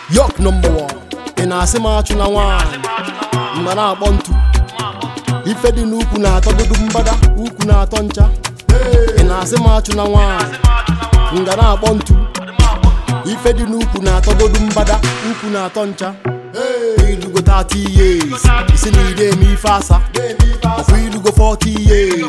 yok number one ị na-asị m achụ na nwaanyị mma na-akpọ ntu ife dị n'ukwu na-atọgodu mgbada ukwu na-atọ ncha ị na-asị m achụ na nwaanyị nga na-akpọ ntu ife dị n'ukwu na-atọgodu mgbada ukwu na-atọ ncha ilugo 30 years isi na ire eme ife asa ọkwa ilugo 40 years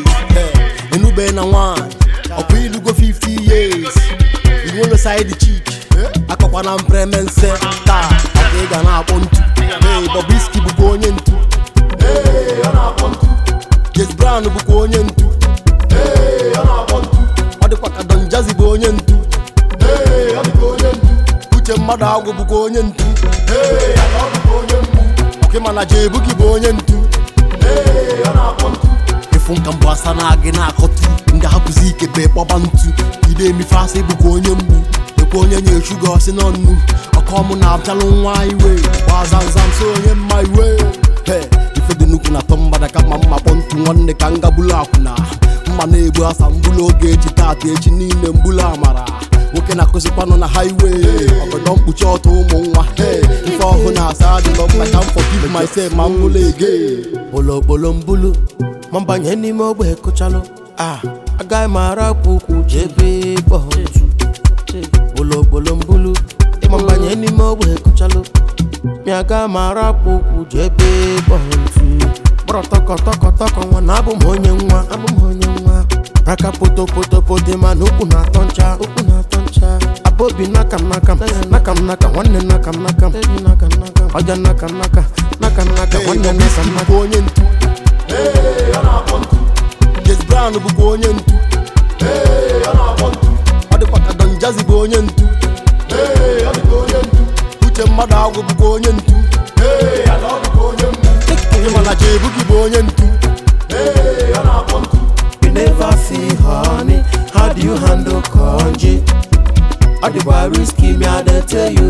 enube na nwaanyị ọkwa ilugo 50 years iwolo side chick akọkwa na mpremense taa aka ị ga na-akpọ ntu hey Bobrisky bụkwa onye ntu Hey, ọ na-akpọ ntu James Brown bụkwa onye ntu Hey, ọ na-akpọ ntu ọ dịkwa ka Don Jazzy bụ onye ntu Hey, ọ dịkwa onye ntu uche mmadụ agwụ bụkwa onye ntu Hey, ala ọ bụkwa onye mgbu ọkịma na jebugi bụ onye ntu Hey, ọ na-akpọ ntu ịfụ nka mbụ asa na gị na-akọtu ndị hapụzi ike be kpọba ntu ide emife asị bụkwa onye mgbu ekwe onye nye shuga ọsị n'ọnụ ọkọmụ na-abịalụ nwa iwe gbazanzam so onye mma iwe He, ife dị nnukwu na-atọ mgbada ka mma mma kpọ ntu nwanne ka ngabulu akwụna mma na-egbu asa mbulu oge echi tata echi niile mbulu amara nwoke na-akụzikwanụ na highway ọgọdọ mkpuchi ọtụ ụmụ nwa Hey, ife ọhụụ na-asa adịlọ mma ka m forgive myself ma m bụlụ ege bologbolo mbulu ma mbanye n'ime ogbe kụchalụ a agaghị m arapụ ukwu jebe kpọ ntu bologbolo mbulu ma mbanye n'ime ogbe kụchalụ mi agaghị m arapụ ukwu jebe kpọ ntu kpọrọ tọkọ tọkọ tọkọ nwa na abụ m onye nwa abụ m onye nwa raka poto poto poto mana ukwu na-atọ ncha ukwu na-atọ ncha abobi naka m naka m naka m naka nwanne naka m naka m ọja naka m naka naka m naka nwanne naka m naka bụkwa onye ntu Hey, ọ na-akpọ ntu James Brown bụkwa onye ntu Hey, ọ na-akpọ ntu ọ dịkwa ka Don Jazzy bụ onye ntu Hey, ọ dịkwa onye ntu uche mmadụ agwụ bụkwa onye ntu Hey, ala ọ bụkwa onye mgbu ịma na jebugi bụ onye ntu Hey, ọ na-akpọ ntu You never feel honey. How do you handle congee? All the boy risky me, I dey tell you